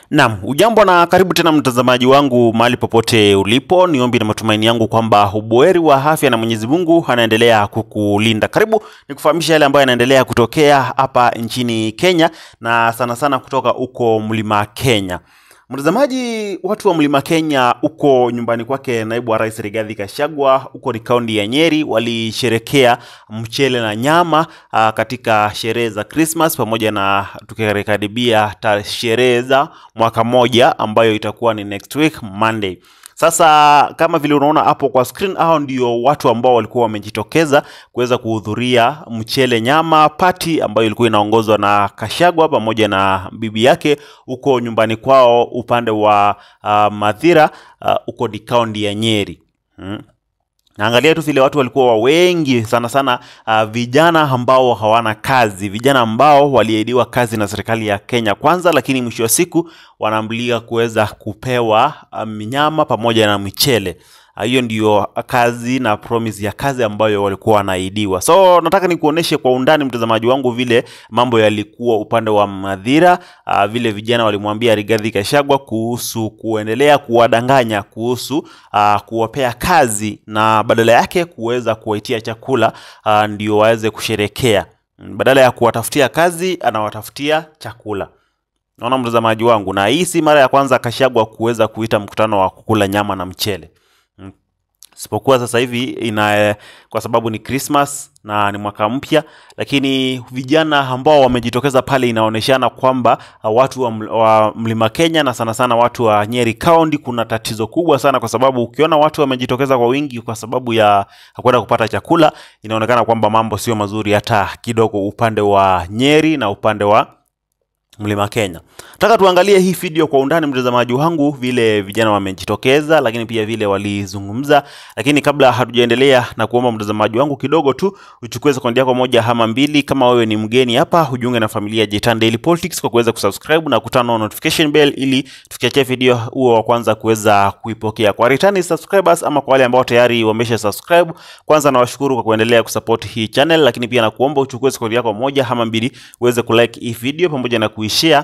Naam, ujambo na karibu tena mtazamaji wangu mahali popote ulipo. Ni ombi na matumaini yangu kwamba ubuheri wa afya na Mwenyezi Mungu anaendelea kukulinda. Karibu nikufahamisha yale ambayo yanaendelea kutokea hapa nchini Kenya na sana sana kutoka huko Mlima Kenya. Mtazamaji, watu wa Mlima Kenya huko nyumbani kwake naibu wa rais Rigathi Gachagua huko ni kaunti ya Nyeri walisherekea mchele na nyama aa, katika sherehe za Christmas pamoja na tukikaribia ta- sherehe za mwaka moja ambayo itakuwa ni next week Monday. Sasa kama vile unaona hapo kwa screen, hao ndio watu ambao walikuwa wamejitokeza kuweza kuhudhuria mchele nyama party ambayo ilikuwa inaongozwa na Kashagwa pamoja na bibi yake huko nyumbani kwao upande wa uh, Mathira uh, huko ni kaunti ya Nyeri hmm. Naangalia tu vile watu walikuwa wengi sana sana, uh, vijana ambao hawana kazi, vijana ambao waliahidiwa kazi na serikali ya Kenya Kwanza, lakini mwisho wa siku wanaambulia kuweza kupewa um, nyama pamoja na michele. Ah, Hiyo ndiyo kazi na promise ya kazi ambayo walikuwa wanaahidiwa. So nataka nikuoneshe kwa undani mtazamaji wangu vile mambo yalikuwa upande wa Mathira, uh, vile vijana walimwambia Rigathi Gachagua kuhusu kuendelea kuwadanganya kuhusu uh, kuwapea kazi na badala yake kuweza kuwaitia chakula uh, ndio waweze kusherekea. Mm, Badala ya kuwatafutia kazi anawatafutia chakula. Naona mtazamaji wangu, na hii si mara ya kwanza Kashagwa kuweza kuita mkutano wa kukula nyama na mchele. Mm. Isipokuwa sasa hivi ina kwa sababu ni Christmas na ni mwaka mpya, lakini vijana ambao wamejitokeza pale inaonyeshana kwamba uh, watu wa, ml- wa Mlima Kenya na sana sana watu wa Nyeri County kuna tatizo kubwa sana, kwa sababu ukiona watu wamejitokeza kwa wingi kwa sababu ya kwenda kupata chakula, inaonekana kwamba mambo sio mazuri hata kidogo upande wa Nyeri na upande wa Mlima Kenya. Nataka tuangalie hii video kwa undani, mtazamaji wangu, vile vijana wamejitokeza, lakini pia vile walizungumza. Lakini kabla hatujaendelea, na kuomba mtazamaji wangu kidogo tu uchukue sekondi yako moja ama mbili, kama wewe ni mgeni hapa, ujiunge na familia ya Jitan Daily Politics kwa kuweza kusubscribe na kutana on notification bell, ili tukiachia video huo wa kwanza kuweza kuipokea. Kwa returning subscribers ama kwa wale ambao tayari wamesha subscribe, kwanza nawashukuru kwa kuendelea kusupport hii channel, lakini pia nakuomba uchukue sekondi yako moja ama mbili uweze kulike hii video pamoja na kuishare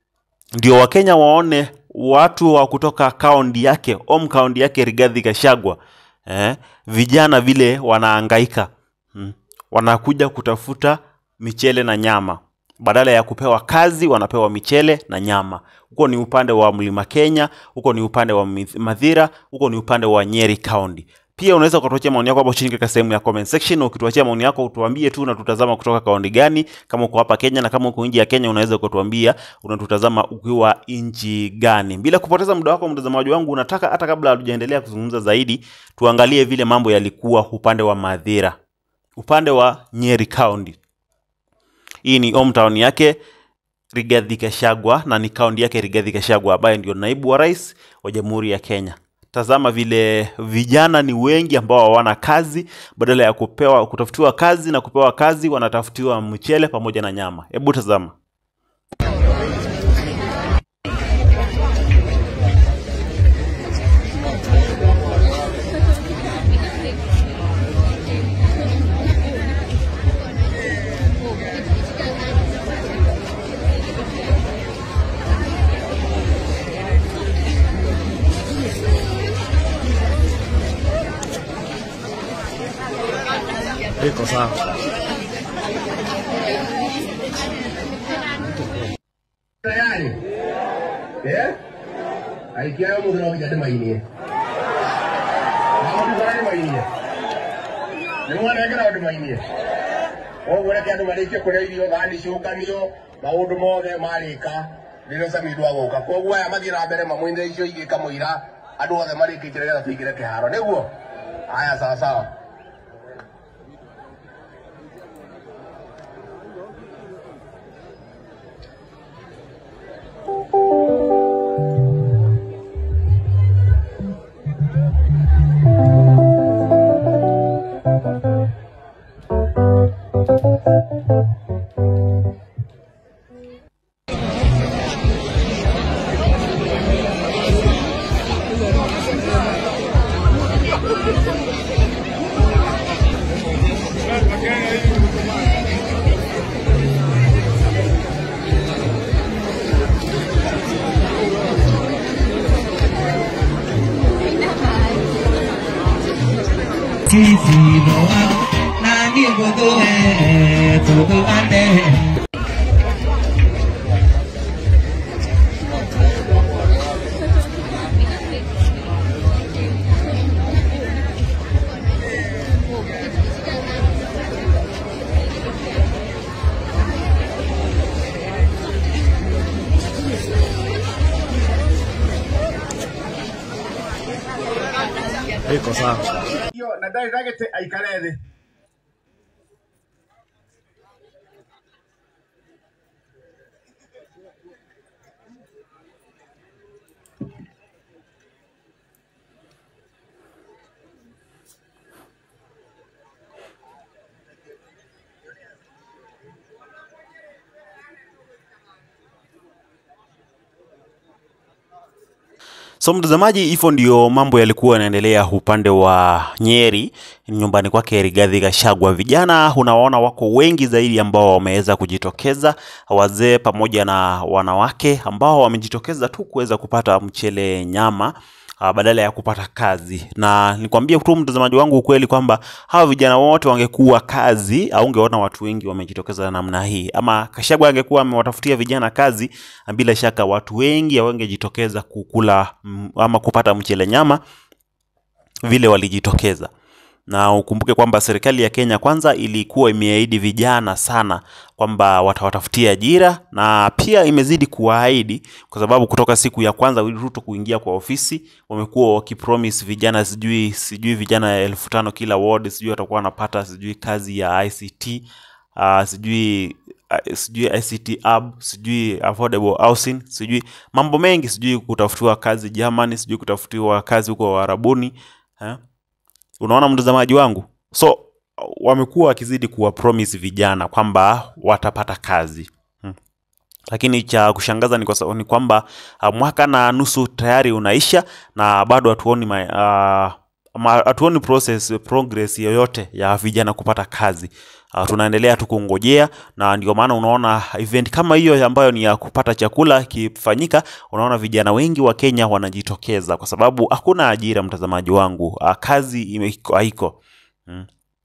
ndio Wakenya waone watu wa kutoka kaunti yake home kaunti yake Rigathi Gachagua eh, vijana vile wanaangaika hmm. Wanakuja kutafuta michele na nyama, badala ya kupewa kazi wanapewa michele na nyama. Huko ni upande wa Mlima Kenya, huko ni upande wa Mith- Mathira, huko ni upande wa Nyeri County. Pia unaweza ukatuachia maoni yako hapo chini katika sehemu ya comment section. Ukituachia maoni yako utuambie tu unatutazama kutoka kaunti gani, kama uko hapa Kenya, na kama uko nje ya Kenya unaweza ukatuambia unatutazama ukiwa nchi gani. Bila kupoteza muda wako mtazamaji wangu, unataka hata kabla hatujaendelea kuzungumza zaidi, tuangalie vile mambo yalikuwa upande wa Mathira, upande wa Nyeri County. Hii ni hometown yake Rigathi Gachagua na ni kaunti yake Rigathi Gachagua ambaye ndio naibu wa rais wa Jamhuri ya Kenya. Tazama vile vijana ni wengi ambao hawana kazi, badala ya kupewa kutafutiwa kazi na kupewa kazi wanatafutiwa mchele pamoja na nyama. Hebu tazama. Iko sawa. tayari eh aikia yo mundu no nginya ndimainie maundu mara ndimainie nimwanengera ndimainie koguo reke andu marikie kuria irio thani ciukanio maundu mothe marika rĩrĩa samidu agoka koguo aya mathiĩ na mbere mamwĩnire icio igĩ kamũira andũ othe marĩkĩtie nĩgetha tũingĩre kĩharo nĩguo aya sawa sawa sisi noa nani ngothoe tuthuane hiyo na ndari ndagite aikare thi So mtazamaji, hivyo ndio mambo yalikuwa yanaendelea upande wa Nyeri, nyumbani kwake Rigathi Gachagua. Vijana unawaona wako wengi zaidi ambao wameweza kujitokeza, wazee pamoja na wanawake ambao wamejitokeza tu kuweza kupata mchele nyama uh, badala ya kupata kazi. Na nikwambie tu mtazamaji wangu ukweli kwamba hawa vijana wote wangekuwa kazi, au ungeona watu wengi wamejitokeza namna hii, ama Gachagua angekuwa amewatafutia vijana kazi, bila shaka watu wengi hawangejitokeza kukula mm, ama kupata mchele nyama vile walijitokeza na ukumbuke kwamba serikali ya Kenya kwanza ilikuwa imeahidi vijana sana kwamba watawatafutia ajira na pia imezidi kuwaahidi kwa sababu kutoka siku ya kwanza Ruto kuingia kwa ofisi wamekuwa wakipromise vijana sijui sijui vijana elfu tano kila ward sijui watakuwa wanapata sijui kazi ya ICT uh, sijui uh, sijui ICT hub sijui affordable housing sijui mambo mengi sijui kutafutiwa kazi Germany sijui kutafutiwa kazi huko Warabuni eh? unaona mtazamaji wangu so wamekuwa wakizidi kuwa promise vijana kwamba watapata kazi hmm. lakini cha kushangaza ni, kwa, sa- ni kwamba uh, mwaka na nusu tayari unaisha na bado hatuoni ma, uh, ama hatuoni process progress yoyote ya vijana kupata kazi uh, tunaendelea tu kungojea na ndio maana unaona event kama hiyo ambayo ni ya kupata chakula ikifanyika unaona vijana wengi wa Kenya wanajitokeza kwa sababu hakuna ajira mtazamaji wangu uh, kazi ime- haiko mm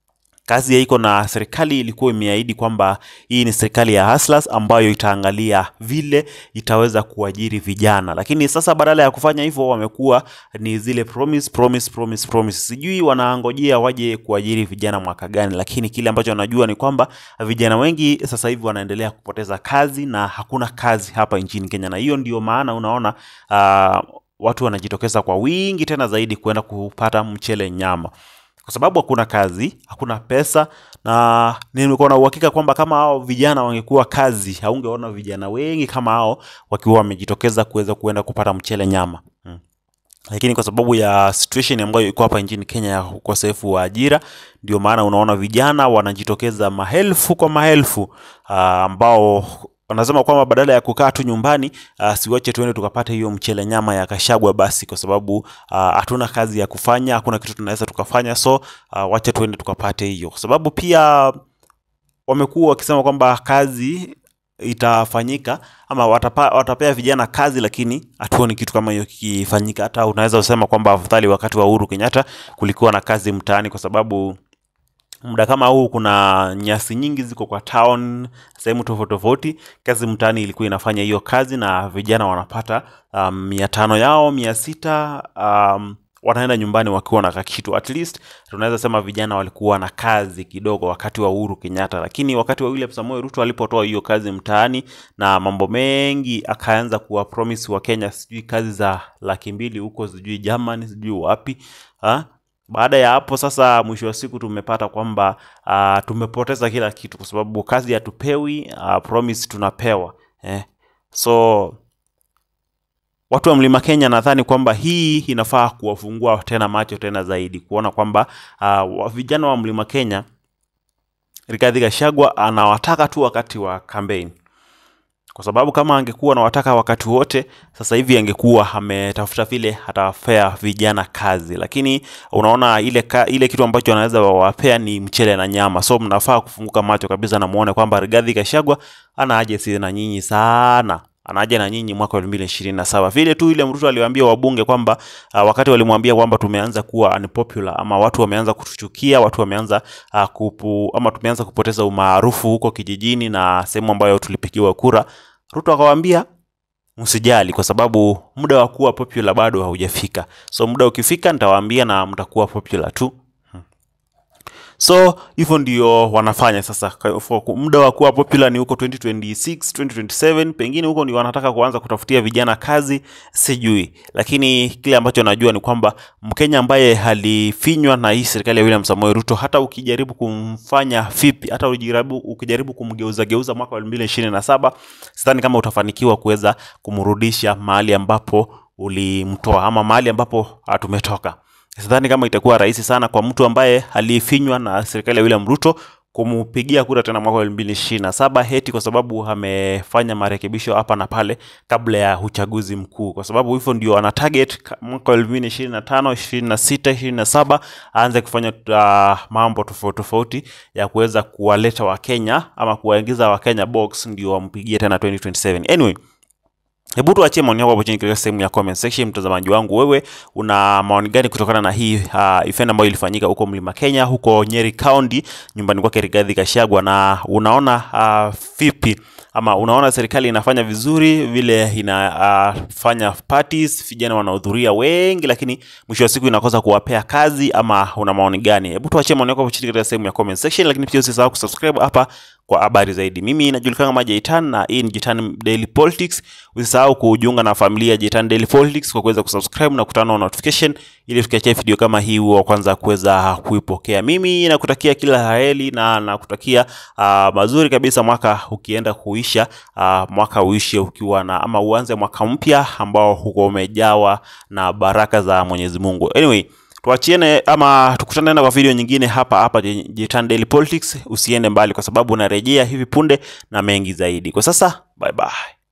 kazi haiko na serikali ilikuwa imeahidi kwamba hii ni serikali ya hustlers ambayo itaangalia vile itaweza kuajiri vijana lakini sasa badala ya kufanya hivyo wamekuwa ni zile promise promise promise promise sijui wanaangojea waje kuajiri vijana mwaka gani lakini kile ambacho wanajua ni kwamba vijana wengi sasa hivi wanaendelea kupoteza kazi na hakuna kazi hapa nchini Kenya na hiyo ndio maana unaona uh, watu wanajitokeza kwa wingi tena zaidi kwenda kupata mchele nyama kwa sababu hakuna kazi, hakuna pesa, na nilikuwa na uhakika kwamba kama hao vijana wangekuwa kazi, haungeona vijana wengi kama hao wakiwa wamejitokeza kuweza kuenda kupata mchele nyama hmm. Lakini kwa sababu ya situation ambayo iko hapa nchini Kenya ya ukosefu wa ajira, ndio maana unaona vijana wanajitokeza maelfu kwa maelfu ah, ambao wanasema kwamba badala ya kukaa tu nyumbani uh, siwache tuende tukapate hiyo mchele nyama ya Kashagwa basi, kwa sababu ah, hatuna kazi ya kufanya, hakuna kitu tunaweza tukafanya, so uh, wacha tuende tukapate hiyo, kwa sababu pia wamekuwa wakisema kwamba kazi itafanyika ama watapa, watapea vijana kazi, lakini hatuoni kitu kama hiyo kikifanyika. Hata unaweza kusema kwamba afadhali wakati wa Uhuru Kenyatta kulikuwa na kazi mtaani, kwa sababu muda kama huu kuna nyasi nyingi ziko kwa town sehemu tofauti tofauti. Kazi mtaani ilikuwa inafanya hiyo kazi na vijana wanapata um, mia tano yao mia sita um, wanaenda nyumbani wakiwa na kakitu. At least tunaweza sema vijana walikuwa na kazi kidogo wakati wa Uhuru Kenyatta, lakini wakati wa William Samoei Ruto alipotoa hiyo kazi mtaani na mambo mengi, akaanza kuwa promise wa Kenya sijui kazi za laki mbili huko sijui Germany sijui wapi ha? Baada ya hapo sasa, mwisho wa siku tumepata kwamba uh, tumepoteza kila kitu, kwa sababu kazi hatupewi, uh, promise tunapewa eh. So watu wa Mlima Kenya nadhani kwamba hii inafaa kuwafungua tena macho tena zaidi kuona kwamba uh, wa- vijana wa Mlima Kenya Rigathi Gachagua anawataka tu wakati wa kampeni, kwa sababu kama angekuwa anawataka wakati wote, sasa hivi angekuwa ametafuta vile atawapea vijana kazi, lakini unaona ile, ka, ile kitu ambacho anaweza wawapea ni mchele na nyama. So mnafaa kufunguka macho kabisa na muone kwamba Rigathi Gachagua ana haja si na nyinyi sana anaja na nyinyi mwaka wa 2027 vile tu ile Ruto aliwaambia wabunge kwamba uh, wakati walimwambia kwamba tumeanza kuwa unpopular ama watu wameanza kutuchukia, watu wameanza uh, kupu, ama tumeanza kupoteza umaarufu huko kijijini na sehemu ambayo tulipigiwa kura, Ruto akawaambia msijali, kwa sababu muda wa kuwa popular bado haujafika. So muda ukifika, nitawaambia na mtakuwa popular tu. So hivyo ndio wanafanya sasa. Kwa- for- Muda wa kuwa popular ni huko 2026, 2027, pengine huko ndio wanataka kuanza kutafutia vijana kazi, sijui. Lakini kile ambacho najua ni kwamba Mkenya ambaye alifinywa na hii serikali ya William Samoei Ruto, hata ukijaribu kumfanya vipi, hata ukijaribu, ukijaribu kumgeuza geuza mwaka wa 2027, sidhani kama utafanikiwa kuweza kumrudisha mahali ambapo ulimtoa ama mahali ambapo ah, tumetoka sidhani kama itakuwa rahisi sana kwa mtu ambaye alifinywa na serikali ya William Ruto kumpigia kura tena mwaka wa 2027 heti kwa sababu amefanya marekebisho hapa na pale kabla ya uchaguzi mkuu, kwa sababu hivyo ndio ana target ka- mwaka wa 2025, 26, 27 aanze kufanya uh, mambo tofauti tofauti ya kuweza kuwaleta Wakenya ama kuwaingiza Wakenya box ndio wampigie tena 2027. Anyway, Hebu tuachie maoni yako hapo chini katika sehemu ya comment section. Mtazamaji wangu, wewe una maoni gani kutokana na hii uh, event ambayo ilifanyika huko Mlima Kenya, huko Nyeri County, nyumbani kwake Rigathi Gachagua, na unaona uh, vipi ama unaona serikali inafanya vizuri vile inafanya uh, parties, vijana wanahudhuria wengi, lakini mwisho wa siku inakosa kuwapea kazi, ama una maoni gani? Hebu tuachie maoni yako hapo chini katika sehemu ya comment section, lakini pia usisahau kusubscribe hapa kwa habari zaidi. Mimi najulikana kama Jaitan na hii ni Jaitan Daily Politics. Usisahau kujiunga na familia ya Jaitan Daily Politics kwa kuweza kusubscribe na kutana na notification ili tukiachia video kama hii wa kwanza kuweza kuipokea. Mimi nakutakia kila heri na nakutakia uh, mazuri kabisa mwaka ukienda kuisha, uh, mwaka uishe ukiwa na ama uanze mwaka mpya ambao huko umejawa na baraka za Mwenyezi Mungu. Anyway, tuachiene ama tukutane tena kwa video nyingine hapa hapa Jitan Daily Politics. Usiende mbali, kwa sababu narejea hivi punde na mengi zaidi. Kwa sasa, bye bye.